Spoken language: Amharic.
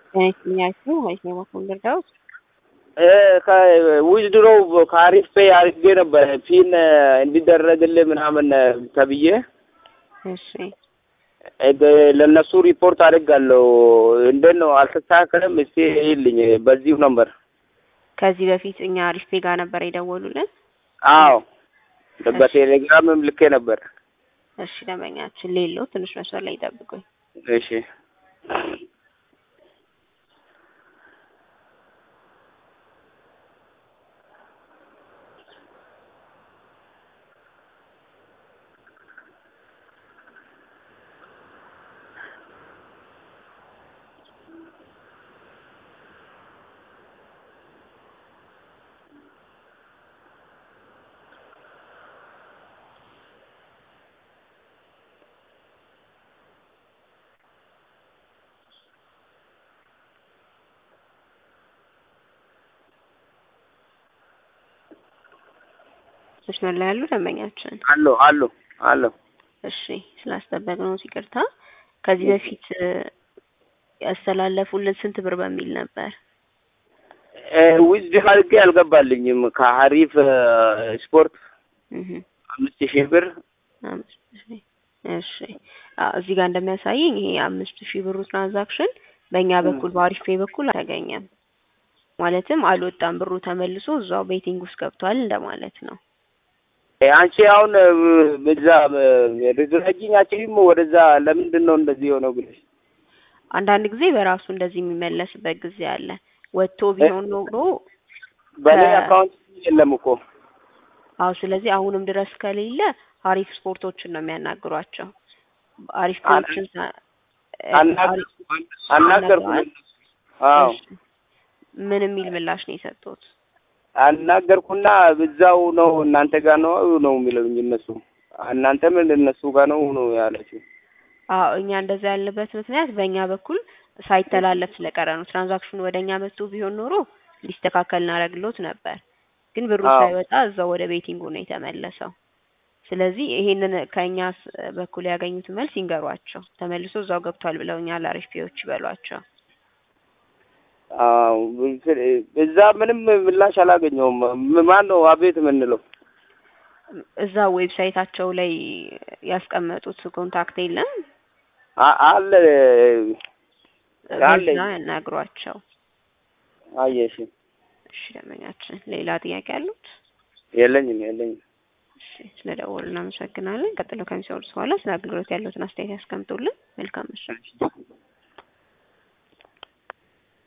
ጤናይስጥልኛችሁ ወይስ ነው በኩል ልርዳውት? ዊዝድሮው ከአሪፍ ፔይ አድርጌ ነበረ ፒን እንዲደረግልህ ምናምን ተብዬ እሺ ለእነሱ ሪፖርት አድርጋለሁ። እንዴት ነው አልተስተካከለም? እስቲ ይልኝ በዚሁ ነበር። ከዚህ በፊት እኛ አሪፍ ፔ ጋር ነበር የደወሉልን። አዎ በቴሌግራምም ልኬ ነበር። እሺ ደንበኛችን ሌለው ትንሽ መስመር ላይ ይጠብቁኝ። እሺ መስመር ላይ ያሉ ደንበኛችን አሎ አሎ አሎ እሺ ስላስጠበቅነው ይቅርታ። ከዚህ በፊት ያስተላለፉልን ስንት ብር በሚል ነበር? ዊዝድ አድርጌ አልገባልኝም። ከሀሪፍ ስፖርት እህ አምስት ሺህ ብር አምስት ሺህ እሺ አዎ፣ እዚህ ጋር እንደሚያሳየኝ ይሄ አምስት ሺህ ብሩ ትራንዛክሽን በእኛ በኩል በአሪፍ ፔይ በኩል አልተገኘም። ማለትም አልወጣም፣ ብሩ ተመልሶ እዛው ቤቲንግ ውስጥ ገብቷል እንደማለት ነው። አንቺ አሁን እዛ ርዝረጅኝ አችልም ወደዛ ለምንድን ነው እንደዚህ የሆነው ብለሽ አንዳንድ ጊዜ በራሱ እንደዚህ የሚመለስበት ጊዜ አለ። ወጥቶ ቢሆን ኖሮ በእኔ አካውንት የለም እኮ አዎ። ስለዚህ አሁንም ድረስ ከሌለ አሪፍ ስፖርቶችን ነው የሚያናግሯቸው። አሪፍ ፔዎችን አናገርኩ። አዎ ምን የሚል ምላሽ ነው የሰጡት? አናገርኩና እዛው ነው እናንተ ጋር ነው ነው የሚለውኝ እነሱ እናንተም እነሱ ጋር ነው ነው ያለችው። አዎ እኛ እንደዛ ያለበት ምክንያት በእኛ በኩል ሳይተላለፍ ስለቀረ ነው። ትራንዛክሽኑ ወደ እኛ መጥቶ ቢሆን ኖሮ ሊስተካከል እናደርግሎት ነበር። ግን ብሩ አዎ። ሳይወጣ እዛው ወደ ቤቲንጉ ነው የተመለሰው። ስለዚህ ይሄንን ከእኛ ስ- በኩል ያገኙት መልስ ይንገሯቸው። ተመልሶ እዛው ገብቷል ብለውኛል። አሪፍ ፒዎች ይበሏቸው። አዎ እዛ ምንም ምላሽ አላገኘውም። ም- ማን ነው አቤት የምንለው? እዛ ዌብሳይታቸው ላይ ያስቀመጡት ኮንታክት የለም። አ- አለ አለ በዛ ያናግሯቸው። አየሽ እሺ ደንበኛችን፣ ሌላ ጥያቄ አሉት? የለኝም የለኝም። እሺ ስለደወሉ እናመሰግናለን። ቀጥሎ ከሚሰሩት በኋላ ስለ አገልግሎት ያለውትን አስተያየት ያስቀምጡልን። መልካም ምሽት።